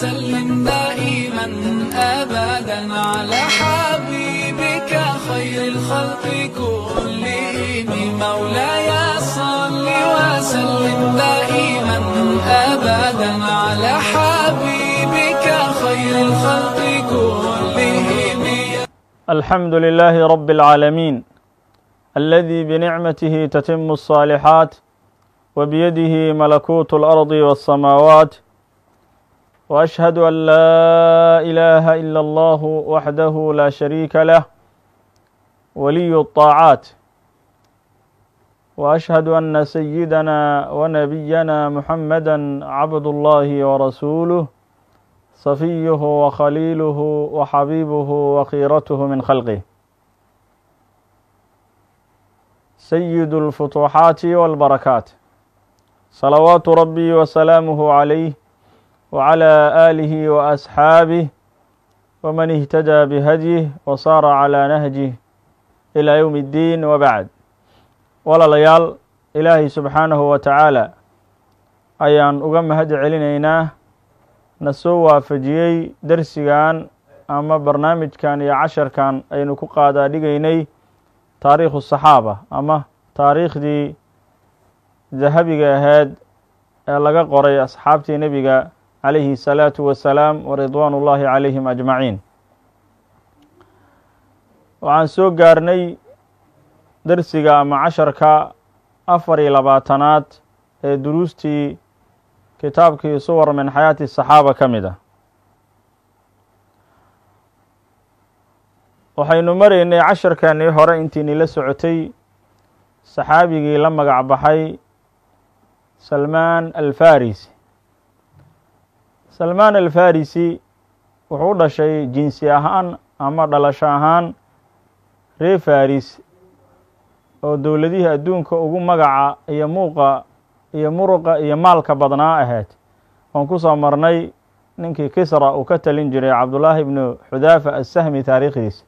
وسلم دائما أبدا على حبيبك خير الخلق كلهم مولاي صل وسلم دائما أبدا على حبيبك خير الخلق كلهم الحمد لله رب العالمين الذي بنعمته تتم الصالحات وبيده ملكوت الأرض والسماوات وأشهد أن لا إله إلا الله وحده لا شريك له ولي الطاعات وأشهد أن سيدنا ونبينا محمدا عبد الله ورسوله صفيه وخليله وحبيبه وخيرته من خلقه سيد الفتوحات والبركات صلوات ربي وسلامه عليه وعلى آله وأصحابه ومن اهتدى بهديه وصار على نهجه إلى يوم الدين وبعد walaalayaal ilaahay subxaanahu wa tacaala ayaan uga mahad celinaynaa na soo waafajiyey dersigan ama barnaamijkan iyo casharkan aynu ku qaadaa dhigaynay taariikhu saxaaba ama taariikhdii dahabiga ahayd ee laga qoray asxaabtii nebiga calayhi الsalaatu wasalaam wa ridwaan ullaahi calayhim ajmaciin waxaan soo gaarnay dersiga ama casharka afar iyo labaatanaad ee duruustii kitaabkii suwar min xayaati saxaaba ka mid ah waxaynu maraynay casharkanii hore intiini la socotay saxaabigii la magac baxay salmaan alfarisi salmaan alfarisi wuxuu u dhashay jinsi ahaan ama dhalasho ahaan ree faris oo dowladihii adduunka ugu magaca iyo muuqa iyo muruqa iyo maalka badnaa ahayd oon ku soo marnay ninkii kisra uu ka talin jiray cabdullaahi ibnu xudaafa assahmi taariikhdiisa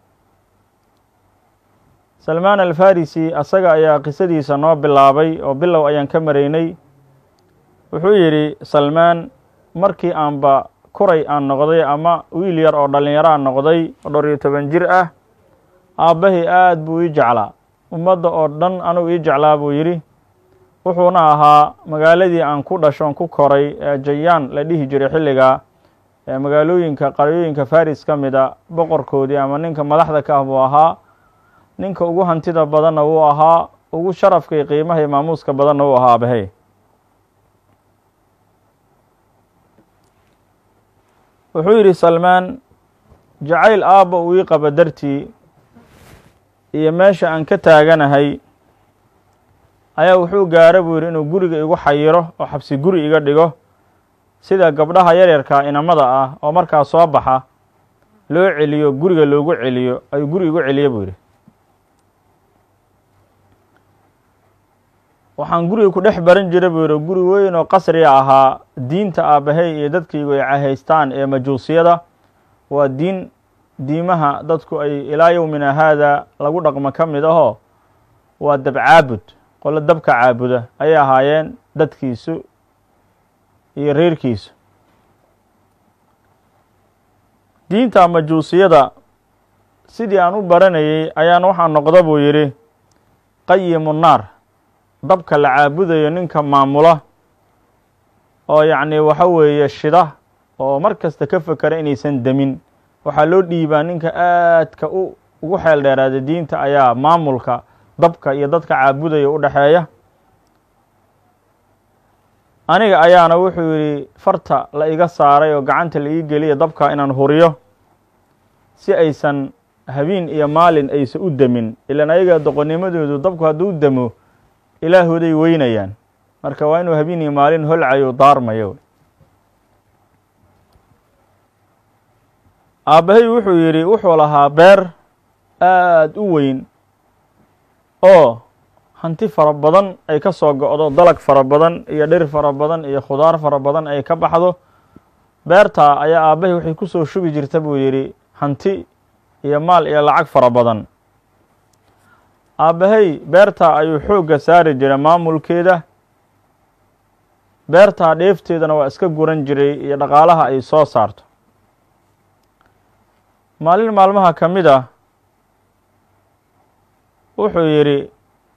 salmaan alfarisi asaga ayaa qisadiisa noo bilaabay oo bilow ayaan ka maraynay wuxuu yidhi salmaan markii aanba kuray aan noqday ama wiil yar oo dhallinyaro aan noqday oo dhowr iyo toban jir ah aabbahay aad buu ii jeclaa ummadda oo dhan anugu ii jeclaa buu yidhi wuxuuna ahaa magaaladii aan ku dhashoon ku koray ee jayaan la dhihi jiray xilligaa ee magaalooyinka qaryooyinka faris ka mid a boqorkoodii ama ninka madaxda ka ah buu ahaa ninka ugu hantida badanna wuu ahaa ugu sharafka iyo qiimaha iyo maamuuska badanna wuu ahaa abahay wuxuu yidhi salmaan jacayl aabba uu ii qaba dartii iyo meesha aan ka taaganahay ayaa wuxuu gaara buu yidhi inuu guriga igu xayiro oo xabsi guri iga dhigo sida gabdhaha yaryarka inamada ah oo markaa soo baxa loo celiyo guriga loogu celiyo ayuu guri igu celiye buu yidhi waxaan guriga ku dhex baran jira buu yidhi guri weyn oo qasriga ahaa diinta aabbahay iyo dadkaygu ay cahaystaan ee majuusiyada waa diin diimaha dadku ay ilaa yowmina haada lagu dhaqmo ka mid ahoo waa dab caabud qolo dabka caabuda ayay ahaayeen dadkiisu iyo reerkiisu diinta majuusiyada sidii aan u baranayey ayaan waxaa noqda buu yidhi qayimu naar dabka la caabudayo ninka maamula oo yacni waxa weeye shida oo mar kasta ka fekera inaysan demin waxaa loo dhiibaa ninka aadka u ugu xeel dheeraada diinta ayaa maamulka dabka iyo dadka caabudaya u dhexeeya aniga ayaana wuxuu yidhi farta la iga saaray oo gacanta la ii geliya dabka inaan huriyo si aysan habeen iyo maalin aysan u demin ilaan ayaga doqonnimadoodu dabku hadduu demo ilaahooday weynayaan marka waa inuu habeen iyo maalin holcayo daarmayo aabbahay wuxuu yidhi wuxuu lahaa beer aad u weyn oo hanti fara badan ay ka soo go'do dalag fara badan iyo dhir fara badan iyo khudaar fara badan ay ka baxdo beertaa ayaa aabbahay waxay ku soo shubi jirta buu yidhi hanti iyo maal iyo lacag fara badan aabbahay beertaa ayuu xoogga saari jiray maamulkeeda beertaa dheefteedana waa iska guran jiray iyo dhaqaalaha ay soo saarto maalin maalmaha ka mid ah wuxuu yidhi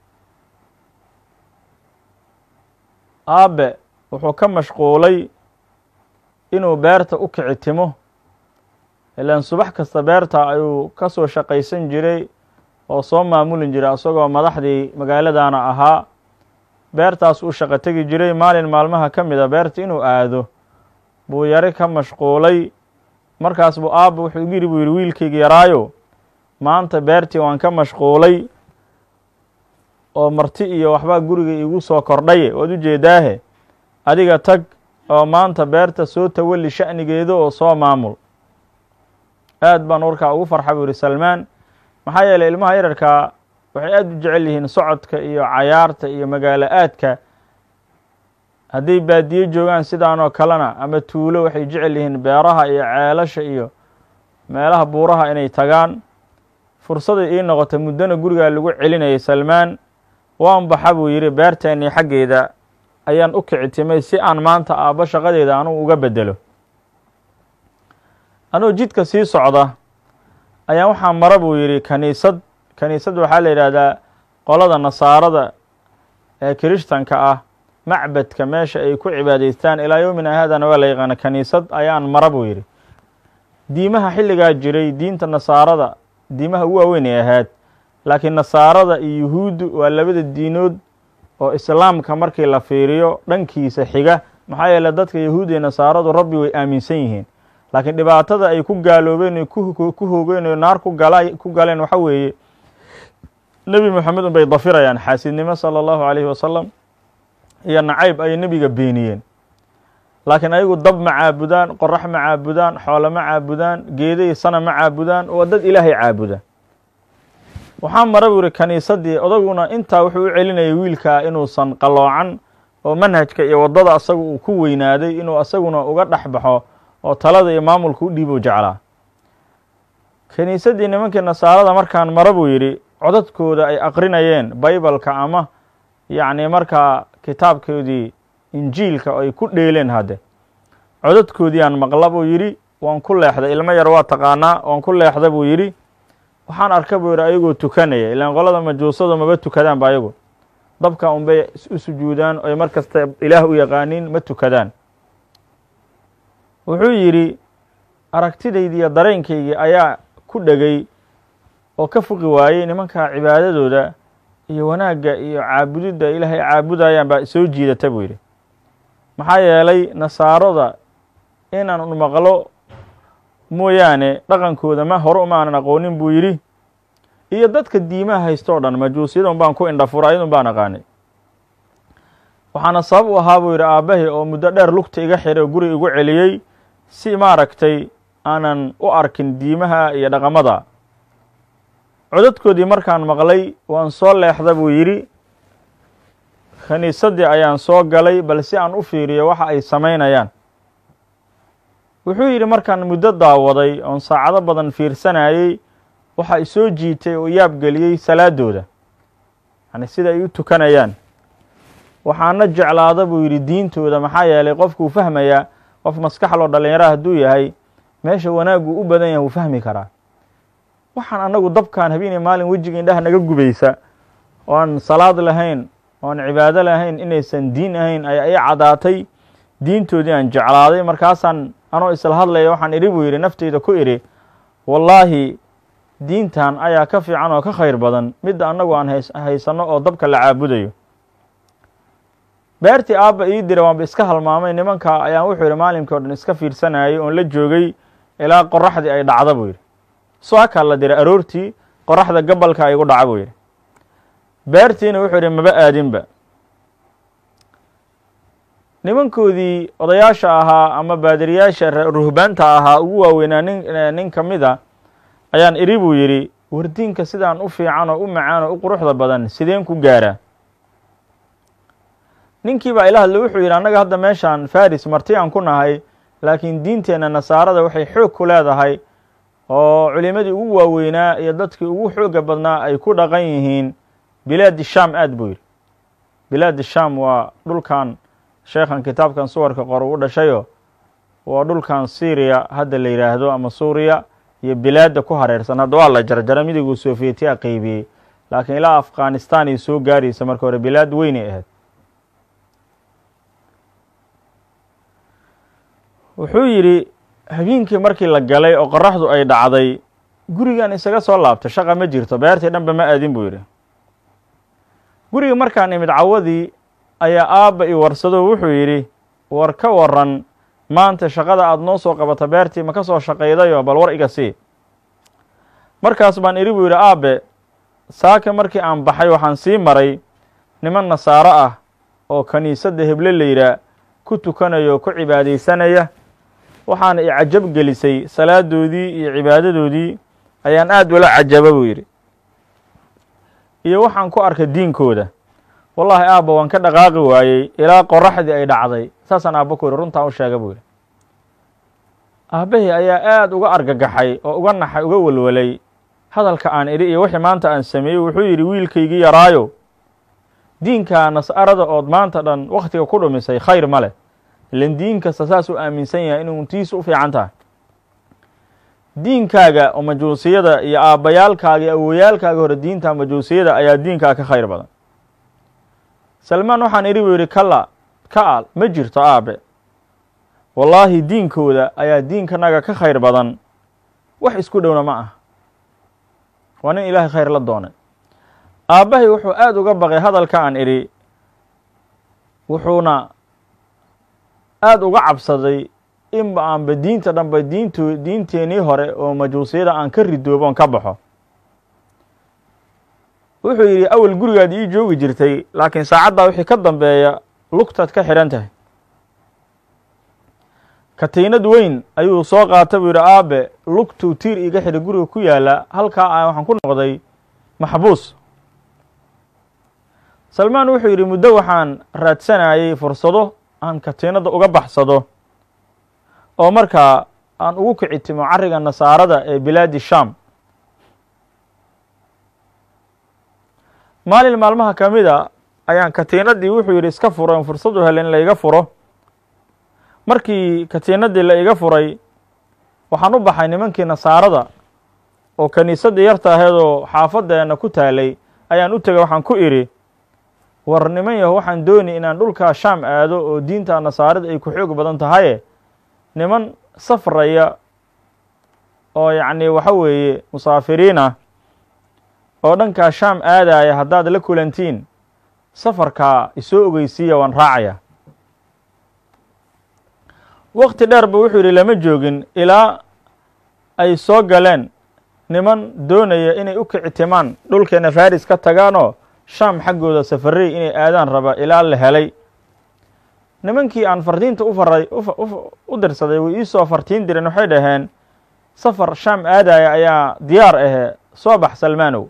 aabe wuxuu ka mashquulay inuu beerta u kicitimo ilaan subax kasta beerta ayuu ka soo shaqaysan jiray oo soo maamulin jiray isagoo madaxdii magaaladana ahaa beertaas uu shaqo tegi jiray maalin maalmaha ka mid a beerta inuu aado buu yari ka mashquulay markaas buu aabba wuxuu igu yidhi buu yidhi wiilkayga yaraayo maanta beertii waan ka mashquulay oo marti iyo waxbaa guriga iigu soo kordhaye waad u jeedaahe adiga tag oo maanta beerta soo tawalli sha'nigeeda oo soo maamul aad baan warkaa ugu farxa buu yidhi salmaan maxaa yeeley ilmaha yararkaa waxay aad u jecel yihiin socodka iyo cayaarta iyo magaalo aadka hadday baadiye joogaan sidaanoo kalena ama tuulo waxay jecel yihiin beeraha iyo ceelasha iyo meelaha buuraha inay tagaan fursaday ii noqotay muddona gurigaa lagu celinayay salmaan waan baxa buu yidhi beerteennii xaggeeda ayaan u kicitimay si aan maanta aabbo shaqadeeda anugu uga beddelo anuu jidka sii socda ayaan waxaa mara buu yidhi kaniisad kaniisad waxaa la yidhaahdaa qolada nasaarada ee kirishtanka ah macbadka meesha ay ku cibaadaystaan ilaa yowmina haadana waa la yaqaana kaniisad ayaan mara buu yidhi diimaha xilligaa jiray diinta nasaarada diimaha ugu waaweyn ay ahayd laakiin nasaarada iyo yuhuuddu waa labada diinood oo islaamka markii la fiiriyo dhankiisa xiga maxaa yeele dadka yahuud iyo nasaaradu rabbi way aaminsan yihiin laakiin dhibaatada ay ku gaaloobeen o ku hoogeen oo naar ku gala ku galeen waxa weeye nebi moxamed un bay dafirayaan xaasidnimo sala allahu calayhi wasalam iyo nacayb ayay nebiga beeniyeen laakiin ayagu dab ma caabudaan qorax ma caabudaan xoolo ma caabudaan geeday sana ma caabudaan waa dad ilaahay caabuda waxaa mara buu yihi kaniisaddii odaguna intaa wuxuu u celinayay wiilkaa inuusan qaloocan oo manhajka iyo waddada asaga uu ku weynaaday inuu asaguna uga dhex baxo oo talada iyo maamulka u dhiibo jeclaa kiniisaddii nimankii nasaarada markaan mara buu yidhi codadkooda ay aqrinayeen baybalka ama yacni markaa kitaabkoodii injiilka ay ku dheeleen hadde codadkoodii aan maqla buu yidhi waan ku leexday ilmo yar waa taqaanaa waan ku leexda buu yidhi waxaan arka buu yidhi ayagoo tukanaya ilaan qolada majuusadu maba tukadaan ba ayagu dabka unbay u sujuudaan oy mar kasta ilaah u yaqaaniin ma tukadaan wuxuu yidhi aragtidaydii iyo dareenkaygii ayaa ku dhegay oo ka fuqi waayey nimankaa cibaadadooda iyo wanaagga iyo caabudidda ilaahay caabudayaan baa soo jiidata buu yidhi maxaa yeelay nasaarada inaan maqlo mooyaane dhaqankooda ma hore uma aanan aqoonin buu yidhi iyo dadka diimaha haysto o dhan majuusiyadun baan ku indhafura ayadun baan aqaanay waxaana sabab u ahaa buu yidhi aabbahay oo muddo dheer lugta iga xiray oo guri igu celiyey si maaragtay aanan u arkin diimaha iyo dhaqamada codadkoodii markaan maqlay waan soo leexda buu yidhi khaniisaddii ayaan soo galay bal si aan u fiiriyo waxa ay samaynayaan wuxuu yidhi markaan muddo daawaday oon saacado badan fiirsanayey waxa ay soo jiitay oo yaabgeliyey salaadooda yani sida ay u tukanayaan waxaana jeclaada buu yidhi diintooda maxaa yeelay qofkuu fahmayaa qof maskaxloo dhallinyaraha hadduu yahay meesha wanaaggu u badan yahay wuu fahmi karaa waxaan annagu dabkaan habeenay maalin wejiga indhaha naga gubaysa oo aan salaad lahayn oo aan cibaado lahayn inaysan diin ahayn ayaa ii caddaatay diintoodii aan jeclaaday markaasaan anoo isla hadlaya waxaan idhi buu yidhi nafteyda ku idhi wallaahi diintan ayaa ka fiican oo ka khayr badan midda annagu aan hays haysanno oo dabka la caabudayo beertii aabba ii dira waanba iska halmaamay nimanka ayaan wuxuu yidhi maalinkii o dhan iska fiirsanayay oon la joogay ilaa qoraxdii ay dhacda buu yidhi saakaa la diray aroortii qoraxda gabalka igu dhaca buu yidhi beertiina wuxuu yidhi maba aadinba nimankoodii odayaasha ahaa ama baadiriyaasha ruhbaanta ahaa ugu waaweynaa nin nin ka mid a ayaan idhi buu yidhi wardiinka sidaan u fiican oo u macaan oo u quruxda badan sideen ku gaaraa ninkii baa ila hadlay wuxuu yidhi annaga hadda meeshaan faris marti aan ku nahay laakiin diinteenna nasaarada waxay xoog ku leedahay oo culimadii ugu waaweynaa iyo dadkii ugu xooga badnaa ay ku dhaqan yihiin bilaadi sham aad buu yidhi bilaadi sham waa dhulkan sheekhan kitaabkan suwarka qor uu dhashayo waa dhulkan syriya hadda la yidhaahdo ama suuriya iyo bilaadda ku hareersan hadda waa la jarjara midiguu sofietiya qeybiyey laakiin ilaa afghanistan ay soo gaaraysa marka hore bilaad weynay ahayd wuxuu yidhi habeenkii markii la galay oo qoraxdu ay dhacday gurigan isaga soo laabtay shaqa ma jirto beertii dhanba ma aadin buu yidhi guriga markaan imid cawadii ayaa aabba i warsado wuxuu yidhi war ka waran maanta shaqada aada noo soo qabata beertii ma ka soo shaqaydayoo bal war iga sii markaas baan idhi buu yidhi aabe saaka markii aan baxay waxaan sii maray niman nasaaro ah oo kiniisadda heble la yidhaah ku tukanaya oo ku cibaadaysanaya waxaana i cajab gelisay salaadoodii iyo cibaadadoodii ayaan aad ula cajaba buu yidhi iyo waxaan ku arkay diinkooda wallaahi aabba waan ka dhaqaaqi waayey ilaa qoraxdii ay dhacday saasaan aabba ku yidhi runtaan u sheega buu yidhi aabbahii ayaa aad uga argagaxay oo uga naxay uga welwelay hadalka aan idhi iyo wixii maanta aan sameeyey wuxuu yidhi wiilkaygii yaraayo diinkaa nas'arada ood maanta dhan wakhtiga ku dhumisay khayr ma leh ilan diin kasta saas u aaminsan yahay inuu tiisu u fiican tahay diinkaaga oo majuusiyada iyo aabbayaalkaaga iyo awoyaalkaaga hore diinta majuusiyada ayaa diinkaa ka khayr badan salmaan waxaan idhi buu yidhi kala ka al ma jirto aabe wallaahi diinkooda ayaa diinkanaga ka khayr badan wax isku dhowna ma ah waa nin ilaahay khayr la doonay aabbahay wuxuu aada uga baqay hadalka aan idhi wuxuuna aada uga cabsaday inba aanba diinta dhanba diinto diinteenii hore oo majuusiyada aan ka ridoobo on ka baxo wuxuu yidhi awel gurigaad ii joogi jirtay laakiin saacaddaa wixii ka dambeeya lugtaad ka xidhan tahay katiinad weyn ayuu soo qaata buu yidhi aabe lugtuu tiir iiga xidhay guriga ku yaalla halkaa a waxaan ku noqday maxbuus salmaan wuxuu yidhi muddo waxaan raadsanayay fursado aan katiinadda uga baxsado oo markaa aan ugu kicitimo carriga nasaarada ee bilaadi sham maalin maalmaha ka mid a ayaan katiinaddii wuxuu yidhi iska furo on fursadu helen in la iga furo markii katiinaddii la iga furay waxaan u baxay nimankii nasaarada oo kiniisaddii yarta aheed oo xaafaddeena ku taalay ayaan u tegay waxaan ku idhi war niman yaho waxaan dooni inaan dhulkaa shaam aado oo diinta nasaarada ay ku xoog badan tahaye niman safraya oo yacni waxa weeye musaafiriin ah oo dhankaa shaam aadaya haddaad la kulantiin safarkaa isoo ogeysiiya waan raacaya wakti dheer ba wuxuu yidhi lama joogin ilaa ay soo galeen niman doonaya inay u kicitimaan dhulkeena faris ka tagaanoo shaam xaggooda safarey inay aadaan raba ilaa la helay nimankii aan fardiinta u faray u dirsaday way iisoo fartiin direen waxay dhaheen safar shaam aadaya ayaa diyaar ahee soo bax salmaanow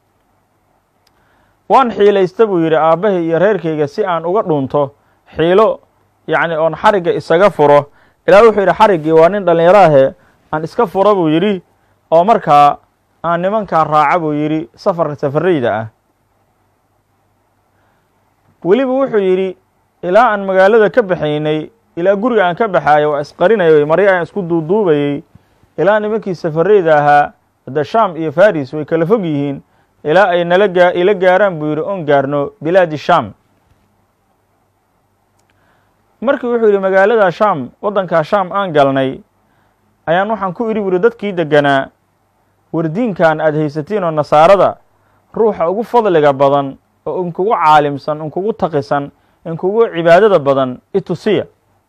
waan xiilaysta buu yidhi aabbahay iyo reerkayga si aan uga dhunto xiilo yacni oon xarigga isaga furo ilaa wuxuu yidhi xariggii waa nin dhallinyaro ahee aan iska furo buu yidhi oo markaa aan nimankaa raaca buu yidhi safarka safarayda ah weliba wuxuu yidhi ilaa aan magaalada ka baxaynay ilaa guriga aan ka baxaayo waa isqarinayay maryo aan isku duuduubayey ilaa nimankii safareyda ahaa hadda sham iyo faris way kala fog yihiin ilaa ay nala gaa ila gaaraan buu yidhi oon gaarno bilaadi sham markii wuxuu yidhi magaalada sham waddankaa sham aan galnay ayaan waxaan ku idhi buri dadkii deganaa war diinkan aada haysatiin oo nasaarada ruuxa ugu fadliga badan oo inkugu caalimsan inkugu taqisan inkugu cibaadada badan itusiya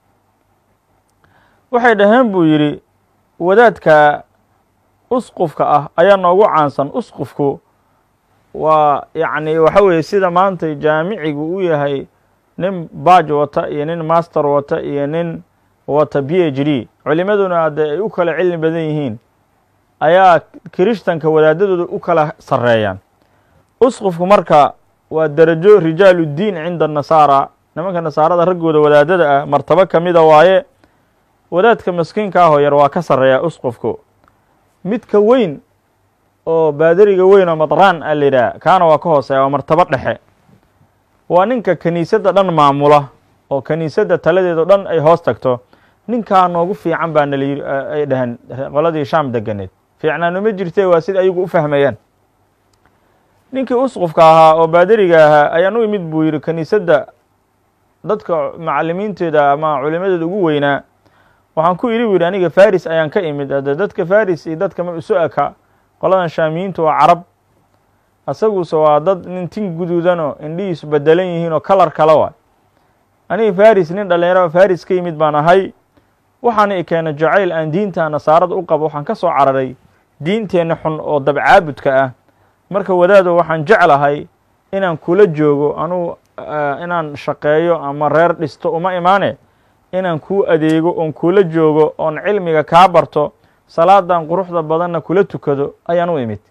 waxay dhaheen buu yidhi wadaadka usqufka ah ayaa noogu caansan usqufku waa yacni waxa weeye sida maanta jaamicigu u yahay nin baaj wata iyo nin master wata iyo nin wata b h d culimaduna hadde ay u kala cilmi badan yihiin ayaa kirishtanka wadaadadooda u kala sarreeyaan usqufku marka waa derajo rijaalu ddiin cinda nasaara nimanka nasaarada raggooda wadaadada ah martabo ka mida waaye wadaadka maskiinka ahoo yar waa ka sarreeyaa usqufku midka weyn oo baadariga weyn oo madraan a la yidhaah kaana waa ka hooseeya waa martabo dhexe waa ninka kiniisadda dhan maamula oo kiniisadda taladeedo dhan ay hoos tagto ninkaa noogu fiican baa nala yiri ay dhaheen qoladii shaam deganeed fiicnaanuma jirtee waa sida ayagu u fahmayaan ninkii usqufka ahaa oo baadariga ahaa ayaan u imid buu yidhi kiniisadda dadka macalimiinteeda ama culimadeeda ugu weynaa waxaan ku idhi bu yidhi aniga faris ayaan ka imid ade dadka faris iyo dadka ma isu eka qoladan shaamiyiintu waa carab asaguse waa dad nin tin guduudanoo indhihiisu bedelan yihiin oo kalar kale waay aniga faris nin dhallinyaro faris ka yimid baan ahay waxaana i keena jacayl aan diinta nasaarada u qabo waxaan ka soo cararay diinteenna xun oo dabcaabudka ah marka wadaado waxaan jeclahay inaan kula joogo anugu inaan shaqeeyo ama reer dhisto uma imaane inaan kuu adeego oon kula joogo oon cilmiga kaa barto salaadan quruxda badanna kula tukado ayaan u imid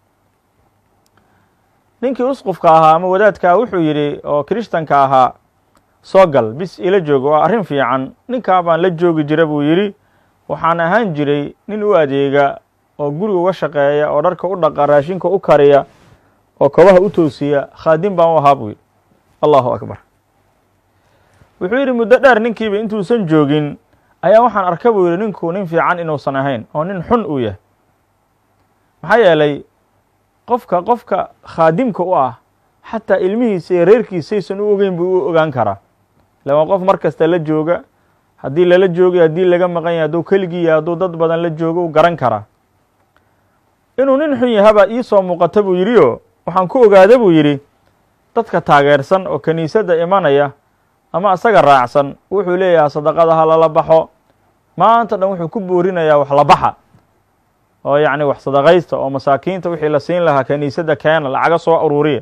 ninkii usqufka ahaa ama wadaadkaa wuxuu yidhi oo kirishtanka ahaa soo gal bis ila joogo waa arrin fiican ninkaa baan la joogi jira buu yidhi waxaan ahaan jiray nin u adeega oo guriga uga shaqeeya oo dharka u dhaqa raashinka u kariya oo kobaha u toosiya khaadim baan u ahaa buu yidhi allahu akbar wuxuu yidhi muddo dheer ninkiiba intuusan joogin ayaa waxaan arka buu yidhi ninku nin fiican inuusan ahayn oo nin xun uu yahay maxaa yeelay qofka qofka khaadimka u ah xataa ilmihiisa iyo reerkiisaysan u ogeyn buu u ogaan karaa lama qof mar kasta la jooga haddii lala joogay haddii laga maqan yahay hadduu keligii yahay hadduu dad badan la joogo u garan karaa inuu nin xun yahabaa ii soo muuqata buu yidhi oo waxaan ku ogaada buu yidhi dadka taageersan oo kiniisadda imanaya ama asaga raacsan wuxuu leeyahay sadaqada ha lala baxo maanta dhan wuxuu ku boorinayaa wax la baxa oo yacni wax sadaqaysta oo masaakiinta wixii la siin lahaa kiniisadda keena lacaga soo aruuriya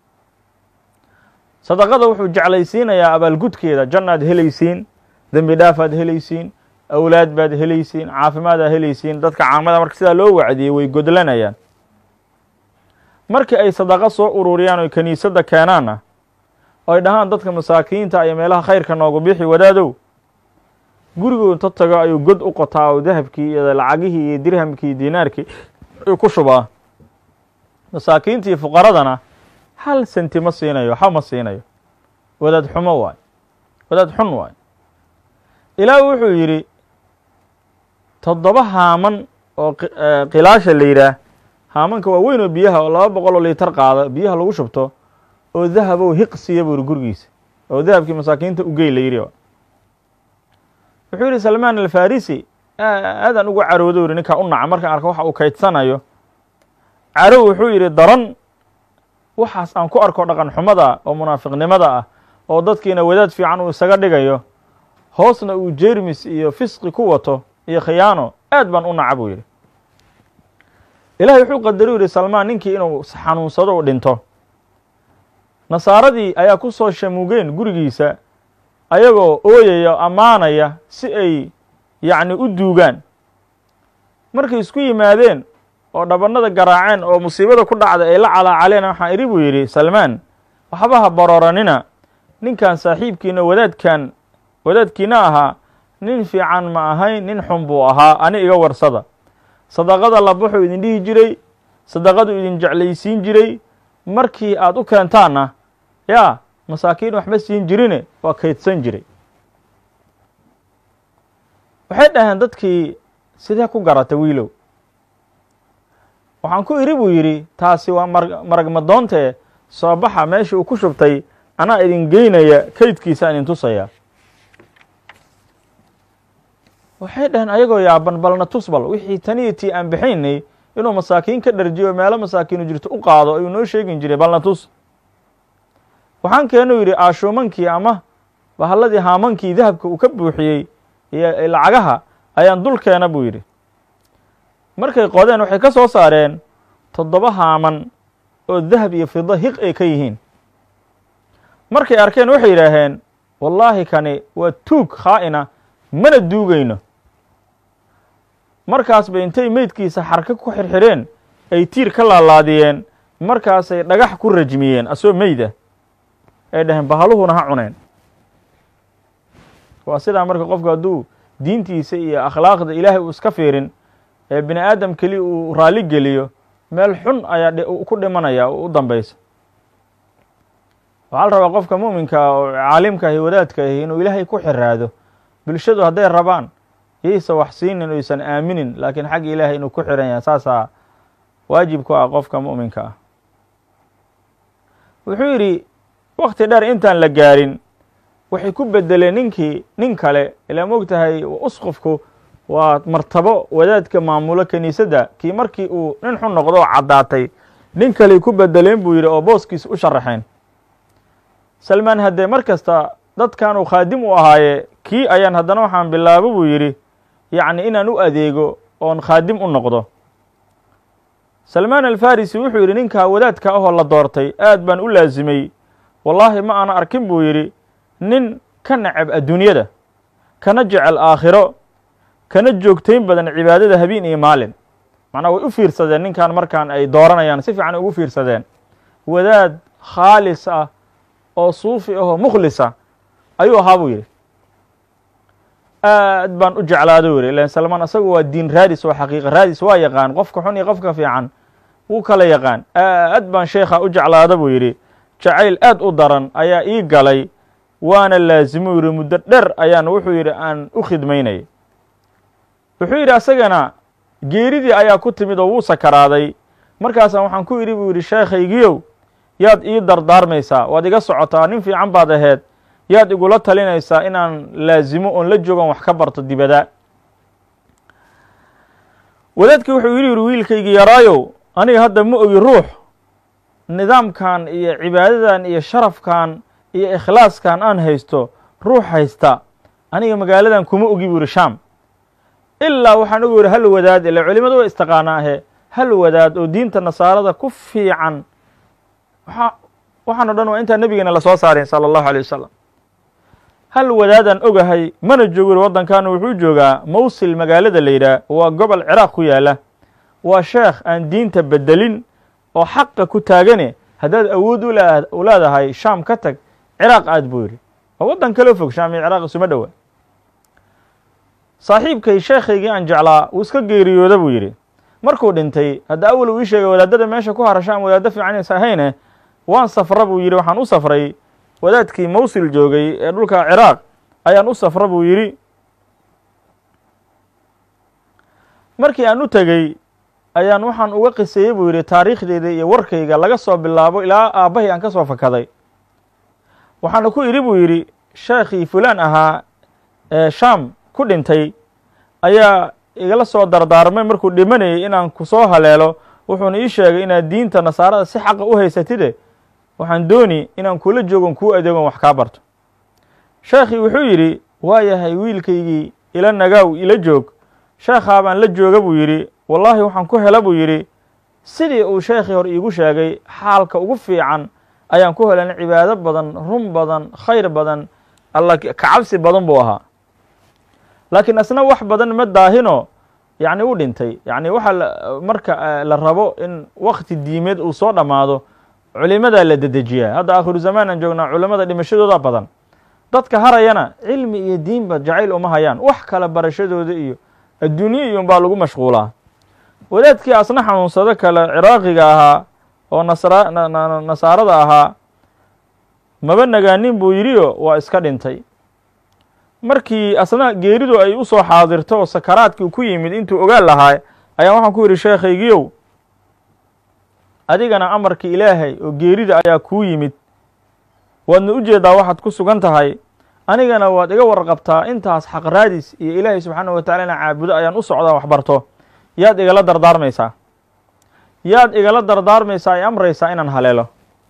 sadaqada wuxuu jeclaysiinayaa abaalgudkeeda jannaad helaysiin dembi dhaafaad helaysiin awlaad baad helaysiin caafimaadaad helaysiin dadka caamada marka sidaa loo wacdiyey way godlanayaan markii ay sadaqo soo ururiyaan oy kiniisadda keenaanna oy dhahaan dadka masaakiinta iyo meelaha khayrka noogu bixi wadaadow guriguu inta tago ayuu god u qotaa oo dahabkii iyo lacagihii iyo dirhamkii iyo diinaarkii ayuu ku shubaa masaakiinta iyo fuqaradana hal senti ma siinayo waxa ma siinayo wadaad xumo waay wadaad xun waay ilaah wuxuu yidhi toddoba haaman oo khilaasha la yidhaah haamanka waa weyn oo biyaha oo laba boqol oo liitar qaada biyaha lagu shubto oo dahabow hiqsiya buu yidhi gurigiisa oo dahabkii masaakiinta ugey la yidhi wuxuu yidhi salmaan alfarisi aadaan uga caroodo yidhi ninkaa u naca markaan arko waxa uu kaydsanayo carow wuxuu yidhi daran waxaas aan ku arko dhaqan xumada oo munaafiqnimada ah oo dadkiina wadaad fiican uu isaga dhigayo hoosna uu jermis iyo fisqi ku wato iyo khiyaano aad baan u naca buu yidhi ilahay wuxuu qadari u yidhi salmaan ninkii inuu xanuunsado u dhinto nasaaradii ayaa ku soo shamugeen gurigiisa ayagoo ooyaya ammaanaya si ay yacni u duugaan markay isku yimaadeen oo dhabannada garaaceen oo musiibada ku dhacday ay la calaacaleen waxaan idhi buu yidhi salmaan waxba ha barooranina ninkan saaxiibkiina wadaadkan wadaadkiina ahaa nin fiican ma ahayn nin xun buu ahaa ani iga warsada sadaqada labaxuu idin dhihi jiray sadaqadu idin jeclaysiin jiray markii aad u keentaanna yaa masaakiin waxba siin jirine waa kaydsan jiray waxay dhaheen dadkii sidee ku garata wiilow waxaan ku idhi buu yidhi taasi waa mar marag madoontee soo baxa meeshii uu ku shubtay anaa idin geynaya kaydkiisa idin tusaya waxay dhaheen ayagoo yaaban balna tus bal wixii taniyo tii aan bixaynay inuu masaakiin ka dharjiyo meelo masaakiinu jirto u qaado ayuu noo sheegin jiray balna tus waxaan keenuu yidhi aashuumankii ama bahalladii haamankii dahabka uu ka buuxiyey iyo lacagaha ayaan dul keena buu yidhi markay qodeen waxay ka soo saareen toddoba haaman oo dahab iyo fido hiq ay ka yihiin markay arkeen waxay yidhaaheen wallaahi kani waa tuug khaa'ina mana duugayno markaas bay intay meydkiisa xarka ku xirxireen ay tiir ka laalaadiyeen markaasay dhagax ku rajmiyeen asoo meyda ay dhaheen bahaluhuna ha cuneen waa sidaa marka qofku hadduu diintiisa iyo akhlaaqda ilaahay uu iska fiirin ee bini aadam keliya uu raalli geliyo meel xun ayaa ku dhimanaya u dambaysa waxaa la rabaa qofka mu'minka ah oo caalimka ahi wadaadka ahi inuu ilaahay ku xiraado bulshadu hadday rabaan yaysa wax siinin o ysan aaminin laakiin xagga ilaahay inuu ku xiran yahay saasaa waajib ku ah qofka mu'minka ah wuxuu yidhi wakti dheer intaan la gaarin waxay ku bedeleen ninkii nin kale ilaa moog tahay usqofku waa martabo wadaadka maamulo kiniisadda kii markii uu nin xun noqdo oo caddaatay nin kaley ku bedeleen buu yidhi oo booskiis u sharaxeen salmaan haddee mar kasta dadkan uu khaadim u ahaaye kii ayaan haddana waxaan bilaabo buu yidhi yacni inaan u adeego oon khaadim u noqdo salmaan alfarisi wuxuu yidhi ninkaa wadaadka ahoo la doortay aad baan u laasimay wallaahi ma aana arkin buu yidhi nin ka nacab adduunyada kana jecel aakhiro kana joogtayn badan cibaadada habeen iyo maalin macnaa way u fiirsadeen ninkan markaan ay dooranayaan si fiican ugu fiirsadeen wadaad khaalis ah oo suufi ahoo mukhlisa ayuu ahaa buu yidhi aad baan u jeclaado u yidhi ilan salmaan asagu waa diin raadis oo xaqiiqa raadis waa yaqaan qofka xun iyo qofka fiican wuu kala yaqaan aad baan sheekha u jeclaado buu yidhi jacayl aad u daran ayaa ii galay waana laasimu yidhi muddo dher ayaan wuxuu yidhi aan u khidmaynayay wuxuu yidhi asagana geeridii ayaa ku timid oo wuu sakaraaday markaasa waxaan ku idhi buu yidhi sheekhaygiyow yaad ii dardaarmaysaa waad iga socotaa nin fiican baad aheed yaad igula talinaysaa inaan laasimo oon la joogan wax ka barto dibada wadaadkii wuxuu yidhi yidhi wiilkaygii yaraayow aniga hadda ma ogi ruux nidaamkan iyo cibaadadan iyo sharafkan iyo ikhlaaskan aan haysto ruux haysta aniga magaaladan kuma ogi buu yidhi sham ilaa waxaan ugu yidhi hal wadaad ila culimadu way istaqaanaahe hal wadaad oo diinta nasaarada ku fiican waa waxaan o dhan waa intaan nebigeena lasoo saarin sala allahu alay wasalam hal wadaadaan ogahay mana joogo yidhi waddankan wuxuu joogaa mawsil magaalada la yidhaah waa gobol ciraaq ku yaala waa sheekh aan diinta bedelin oo xaqa ku taagane haddaad awood u leedahay shaam ka tag ciraaq aad buu yidhi waa waddan kaloo fog shaam iyo ciraaq isuma dhowa saaxiibkay sheekhaygii aan jeclaa wuu iska geeriyooda buu yidhi markuu dhintay hadda awal uu ii sheegay wadaadada meesha ku hara shaam wadaaddo fiican is ahayne waan safra buu yidhi waxaan u safray wadaadkii mawsil joogay ee dhulka ciraaq ayaan u safra buu yidhi markii aan u tegey ayaan waxaan uga qiseeyey buu yidhi taariikhdeyda iyo warkayga laga soo bilaabo ilaa aabbahay aan ka soo fakaday waxaana ku idhi buu yidhi sheekhii fulaan ahaa ee shaam ku dhintay ayaa igala soo dardaarmay markuu dhimanayay inaan ku soo haleelo wuxuuna ii sheegay inaad diinta nasaarada si xaqa u haysatide waxaan dooni inaan kula joogon kuu adeegon wax kaa barto sheekhii wuxuu yidhi waa yahay wiilkaygii ila nagaaw ila joog sheekhaa baan la jooga buu yidhi wallaahi waxaan ku hela buu yidhi sidii uu sheekhii hore iigu sheegay xaalka ugu fiican ayaan ku helan cibaado badan run badan khayr badan alla kacabsi badan buu ahaa laakiin asna wax badan ma daahino yacni u dhintay yacni waxaa marka la rabo in wakti diimeed uu soo dhammaado culimadaa la dedejiyaa hadda aakhiru zamaan aan joognaa culimada dhimashadooda badan dadka harayana cilmi iyo diinba jacayl uma hayaan wax kale barashadooda iyo adduunye iyo unbaa lagu mashquulaa wadaadkii asna xanuunsado kale ciraaqiga ahaa oo nasra nasaarada ahaa maba nagaanin buu yidhiyo waa iska dhintay markii asna geeridu ay u soo xaadirto oo sakaraadkii ku yimid intuu ogaan lahaa ayaan waxaan ku yidhi sheekhaygiyow adigana amarkii ilaahay oo geerida ayaa kuu yimid waadna u jeedaa waxaad ku sugan tahay anigana waad iga warqabtaa intaas xaq raadis iyo ilaahay subxaanahu watacala inaan caabudo ayaan u socdaa wax barto yaad igala dardaarmaysaa yaad igala dardaarmaysaa ee amraysaa inaan haleelo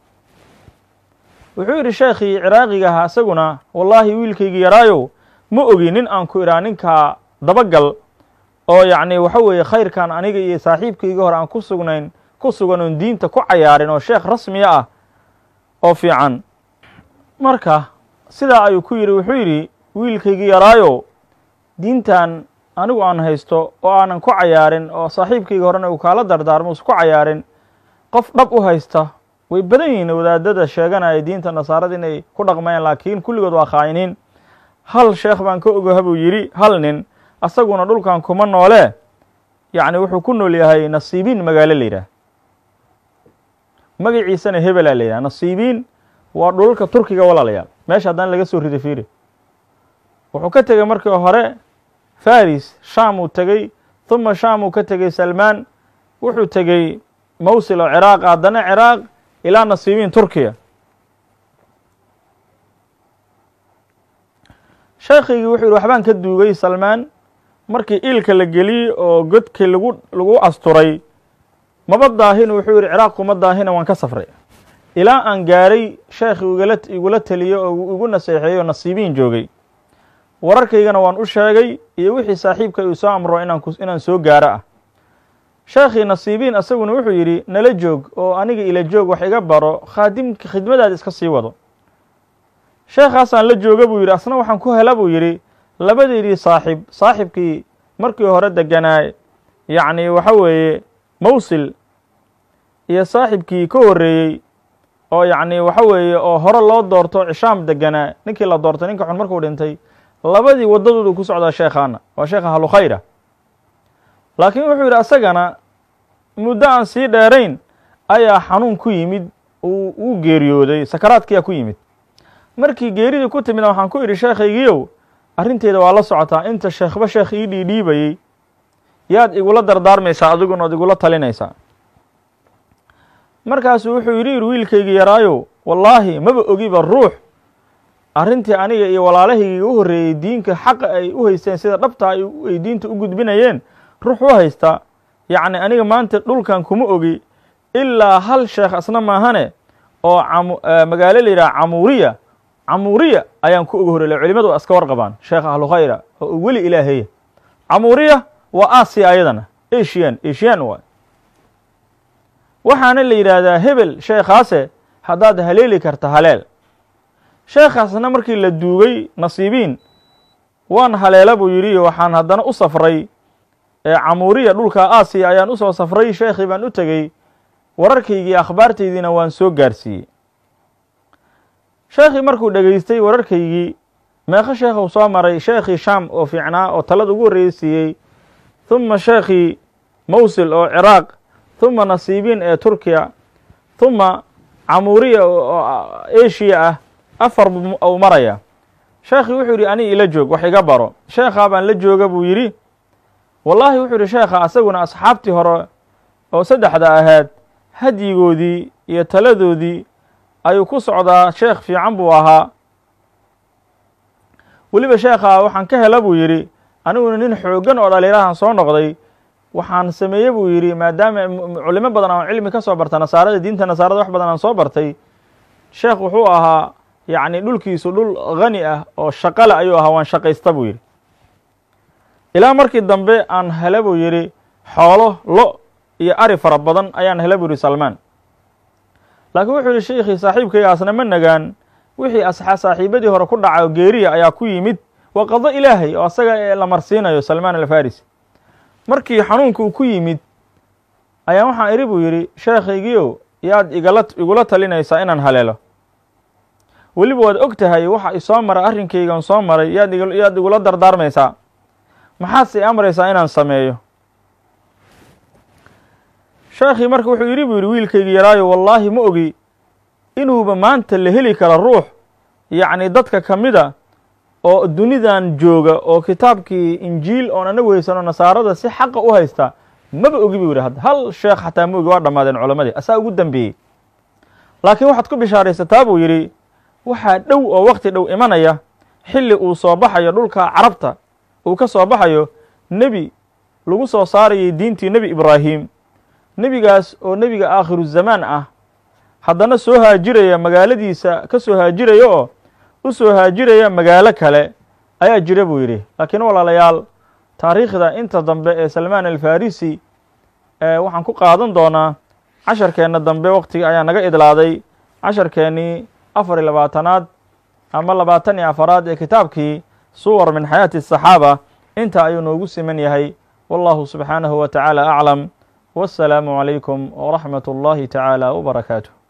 wuxuu yidhi sheekhii ciraaqiga ahaa isaguna wallaahi wiilkaygii yaraayow ma ogi nin aan ku idhaa ninkaa dabagal oo yacni waxa weeye khayrkan aniga iyo saaxiibkaygii hore aan ku sugnayn ku sugan oon diinta ku cayaarin oo sheekh rasmiya ah oo fiican marka sidaa ayuu ku yidhi wuxuu yidhi wiilkaygii yaraayow diintan anigu aan haysto oo aanan ku cayaarin oo saaxiibkayga horena uu kaala dardaarmo usa ku cayaarin qof dhab u haysta way badan yihiin wadaadada sheeganaya diinta nasaarada inay ku dhaqmayaan laakiin kulligood waa khaa'iniin hal sheekh baan ka ogaha buu yidhi hal nin asaguna dhulkan kuma noolee yacni wuxuu ku nool yahay nasiibiin magaalo la yidhaah magaciisana hebelaa la yidhaha nasiibiin waa dhulalka turkiga walaalayaal meesha haddana laga soo riday fiiri wuxuu ka tegey markii hore faris sham uu tegey huma sham uu ka tegey salmaan wuxuu tegey mawsil oo ciraaq haddana ciraaq ilaa nasiibiin turkiya sheekhaygii wuxuu yihi waxbaan ka duugay salmaan markii iilka la geliyey oo godkii lagu lagu asturay maba daahin wuxuu yihi ciraaq kuma daahina waan ka safray ilaa aan gaaray sheekhi igala igula teliyo oo igu naseexeeyey oo nasiibiin joogay wararkaygana waan u sheegay iyo wixii saaxiibka uu soo amro inaan ku inaan soo gaaro ah sheekhii nasiibiin asaguna wuxuu yidhi nala joog oo aniga ila joog wax iga baro khaadimka khidmadaada iska sii wado sheekhaasaan la jooga buu yidhi asna waxaan ku hela buu yidhi labadeydii saaxib saaxibkii markii hore deganaa yacni waxa weeye mawsil iyo saaxibkii ka horreeyey oo yacni waxa weeye oo hore loo doorto cishaam deganaa ninkii la doortay ninka xun markuu dhintay labadii waddadoodu ku socdaa sheekhaana waa sheekha halukhayra laakiin wuxuu yidhi asagana muddo aan sii dheerayn ayaa xanuun ku yimid uu uu geeriyooday sakaraadkiyaa ku yimid markii geeridii ku timidna waxaan ku idhi sheekhaygiiow arrinteeda waa la socotaa inta sheekhba sheekh ii dhiidhiibayey yaad igula dardaarmaysaa adiguna ood igula talinaysaa markaasuu wuxuu yidhi yidhi wiilkaygii yaraayow wallaahi maba ogiba ruux arrintii aniga iyo walaalahaygiiga u horreeyey diinka xaqa ay u haysteen sida dhabtaa ay diinta u gudbinayeen ruux u haysta yacni aniga maanta dhulkan kuma ogi ilaa hal sheekh asna maahane oo camu magaalo la yidhaha camuuriya camuuriya ayaan ku oga horele culimadu waa iska warqabaan sheekh ahlukhayra oo weli ilaahaya camuuriya waa aasiya ayadana asian asian waay waxaana la yidhaahdaa hebel sheekhaase haddaad haleeli karta haleel sheekhaasna markii la duugay nasiibiin waan haleela buu yidhi waxaan haddana u safray camuuriya dhulka aasiya ayaan usoo safray sheekhii baan u tegey wararkaygii akhbaartaydiina waan soo gaarsiiyey sheekhii markuu dhegaystay wararkaygii meeqo sheekhuu soo maray sheekhii sham oo fiicnaa oo talada ugu horreysiiyey huma sheekhii mawsil oo ciraaq huma nasiibiin ee turkiya huma camuuriya oo eshiya ah afar uu maraya sheekhii wuxuu yidhi ani ila joog wax iga baro sheekhaa baan la jooga buu yidhi wallaahi wuxuu yidhi sheekha asaguna asxaabtii hore oo saddexda ahayd hadyigoodii iyo taladoodii ayuu ku socdaa sheekh fiican buu ahaa weliba sheekha waxaan ka hela buu yidhi aniguna nin xooggan oo dhaliirahan soo noqday waxaan sameeye buu yidhi maadaama culimo badan aan cilmi ka soo barta nasaarada diinta nasaarada wax badan aan soo bartay sheekh wuxuu ahaa yacni dhulkiisu dhul khani ah oo shaqale ayuu ahaa waan shaqaysta buu yidhi ilaa markii dambe aan hele buu yidhi xoolo lo iyo ari fara badan ayaan hele buu yidhi salmaan laakiin wuxuu yidhi sheikhii saaxiibkaygaasna ma nagaan wixii saaxiibadii hore ku dhacay oo geeriya ayaa ku yimid waa qado ilaahay oo asaga la marsiinayo salmaan alfarisi markii xanuunka uu ku yimid ayaa waxaan idhi buu yidhi sheekhaygiiow yaad igala igula talinaysaa inaan haleelo weliba waad og tahay waxa isoo maray arrinkaygan soo maray yaad yaad igula dardaarmaysaa maxaadse i amraysaa inaan sameeyo sheekhii marka wuxuu yidhi buu yidhi wiilkaygii yaraayo wallaahi ma ogi inuuba maanta la heli karo ruux yacni dadka ka mida oo dunidan jooga oo kitaabkii injiil oon anagu haysano nasaarada si xaqa u haysta maba ogi buu yidhi hadda hal sheekh xataa ma ogi waa dhammaadeen culammadii asaa ugu dambeeyey laakiin waxaad ku bishaaraysataa buu yidhi waxaa dhow oo wakti dhow imanaya xilli uu soo baxayo dhulka carabta uu ka soo baxayo nebi lagu soo saarayay diintii nebi ibraahim nebigaas oo nebiga aakhiru zamaan ah haddana soo haajiraya magaaladiisa ka soo haajiraya oo u soo haajiraya magaalo kale ayaa jira buu yidhi laakiin walaalayaal taariikhda inta dambe ee salmaan alfarisi waxaan ku qaadan doonaa casharkeenna dambe waktiga ayaa naga idlaaday casharkeennii afar iyo labaatanaad ama labaatan iyo afaraad ee kitaabkii suwar min xayaati الصaxaaba inta ayuu noogu siman yahay wallahu subxaanahu wa tacaala aclam wasalaamu calaykum waraxmat اllahi tacaala wbarakaatuh